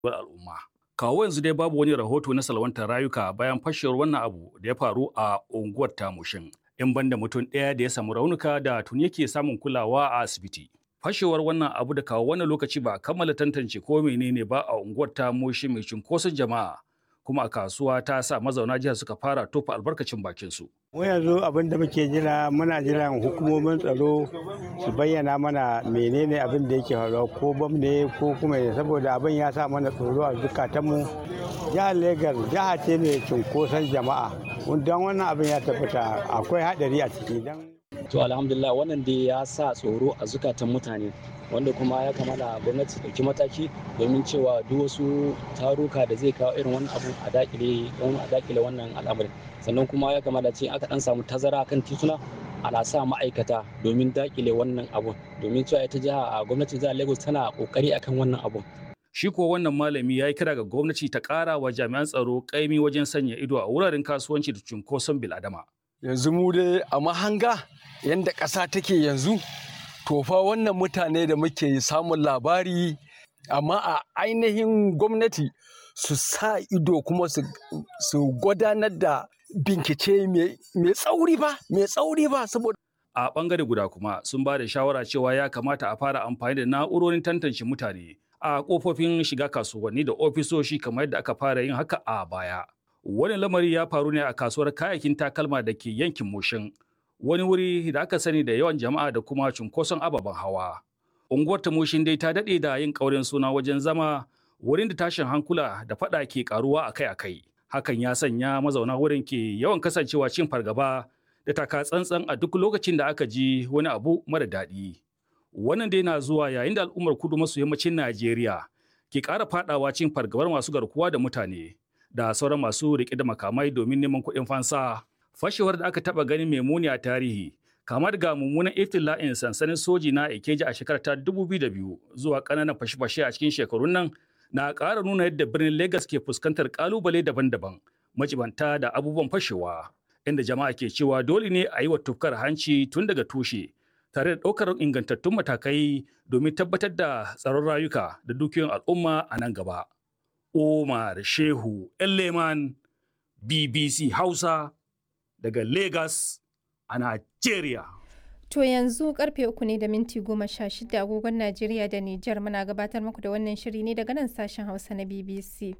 al'umma. Kawo yanzu dai babu wani rahoto na salwantar rayuka bayan fashewar wannan abu da ya faru a unguwar Tamushin. In banda mutum ɗaya da ya samu raunuka da tuni yake samun kulawa a asibiti. Fashewar wannan abu da kawo wannan lokaci ba a kammala tantance ko menene ba a unguwar Tamushin mai cunkoson jama'a. Kuma a kasuwa ta sa mazauna jihar suka fara tofa albarkacin bakinsu. mu yanzu abin da muke jira muna jiran hukumomin tsaro su bayyana mana menene abin da yake faruwa ko bam ne ko kuma saboda abin ya sa mana tsoro a zukatanmu jihar Legas jiha ce mai cunkoson jama'a don wannan abin ya tabbata akwai hadari a ciki dan to alhamdulillah wannan dai ya sa tsoro a zukatan mutane wanda kuma ya kamata gwamnati ta ɗauki mataki domin cewa duk wasu taruka da zai kawo irin wannan abu a dakile a dakile wannan al'amarin sannan kuma ya kamata ce aka dan samu tazara kan tituna ana sa ma'aikata domin dakile wannan abun domin cewa ita jiha a gwamnatin jihar Lagos tana kokari akan wannan abun Shi ko wannan malami ya yi kira ga gwamnati ta ƙara wa jami'an tsaro ƙaimi wajen sanya ido a wuraren kasuwanci da cunkoson biladama. Yanzu mu dai a mahanga yadda ƙasa take yanzu to fa wannan mutane da muke samun labari amma a ainihin gwamnati su sa ido kuma su gudanar da bincike mai tsauri ba mai tsauri ba saboda a bangare guda kuma sun ba da shawara cewa ya kamata a fara amfani da na'urorin tantance mutane a kofofin shiga kasuwanni da ofisoshi kamar yadda aka fara yin haka a baya wani lamari ya faru ne a kasuwar kayayyakin takalma da ke yankin mushin wani wuri da aka sani da yawan jama'a da kuma cunkoson ababen hawa. Unguwar Tamushin dai ta daɗe da yin ƙaurin suna wajen zama wurin da tashin hankula da faɗa ke ƙaruwa akai-akai. Hakan ya sanya mazauna wurin ke yawan kasancewa cin fargaba da taka tsantsan a duk lokacin da aka ji wani abu mara daɗi. Wannan dai na zuwa yayin da al'ummar kudu maso yammacin Najeriya ke ƙara faɗawa cin fargabar masu garkuwa da mutane da sauran masu riƙe da makamai domin neman kuɗin fansa. fashewar da aka taba ganin mai muni a tarihi kama daga mummunan iftila'in sansanin soji na Ikeja a shekarar ta 2002 zuwa ƙananan fashe-fashe a cikin shekarun nan na ƙara nuna yadda birnin Legas ke fuskantar ƙalubale daban-daban majibanta da abubuwan fashewa inda jama'a ke cewa dole ne a yi wa tufkar hanci tun daga tushe tare da ɗaukar ingantattun matakai domin tabbatar da tsaron rayuka da dukiyoyin al'umma a nan gaba. Omar Shehu Leman BBC Hausa daga Lagos a Najeriya. To yanzu karfe uku ne da minti goma sha shida agogon Najeriya da Nijar muna gabatar muku da wannan shiri ne daga nan sashen Hausa na BBC.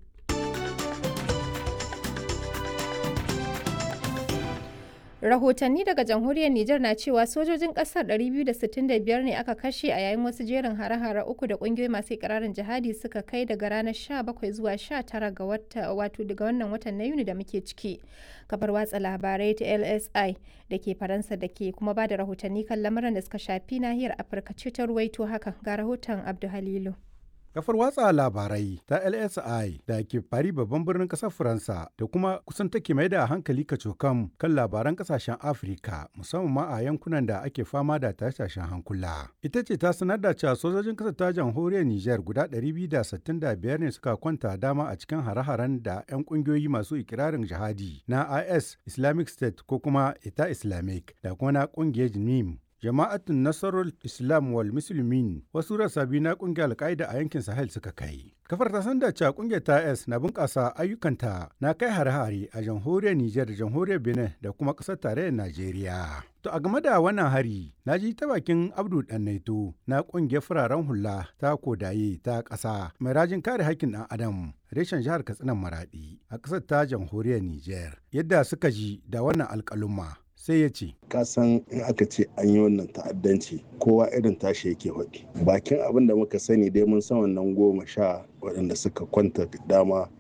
Rahotanni daga jamhuriyar Nijar na cewa sojojin kasar 265 ne aka kashe a yayin wasu jerin hare-hare uku da kungiyoyi masu ikirarin jihadi suka kai daga ranar 17 zuwa 19 ga wata wato daga wannan watan na Yuni da muke ciki. Kafar watsa labarai ta LSI da ke Faransa da ke kuma ba da rahotanni kan lamuran da suka shafi nahiyar Afirka ce ta ruwaito hakan ga rahoton Abdu Halilu. Kafar watsa labarai ta LSI da ke fari babban birnin ƙasar Faransa da kuma kusan take mai da hankali kacokam kan labaran ƙasashen Afirka musamman ma a yankunan da ake fama da tasashen hankula. Ita ce ta sanar da cewa sojojin ƙasar ta jamhuriyar Nijar guda 265 ne suka kwanta dama a cikin hare-haren da 'yan ƙungiyoyi masu ikirarin jihadi na IS Islamic State ko kuma Ita Islamic da kuma na ƙungiyar NIM jama'atun nasarar islam wal musulmin wasu rasa biyu na kungiyar alkaida a yankin sahel suka kai kafar ta sanda cewa kungiyar ta s na bunƙasa ayyukanta na kai hare-hare a jamhuriyar niger da jamhuriyar benin da kuma ƙasar tarayyar najeriya to a game da wannan hari na ji ta bakin abdu naito na kungiyar fararen hula ta kodaye ta ƙasa mai rajin kare haƙƙin ɗan adam reshen jihar katsinan maradi a ƙasar ta jamhuriyar niger yadda suka ji da wannan alƙaluma sai ya ce kasan in aka ce an yi wannan ta'addanci kowa irin tashi yake faɗi bakin abin da muka sani dai mun san wannan goma sha waɗanda suka kwanta dama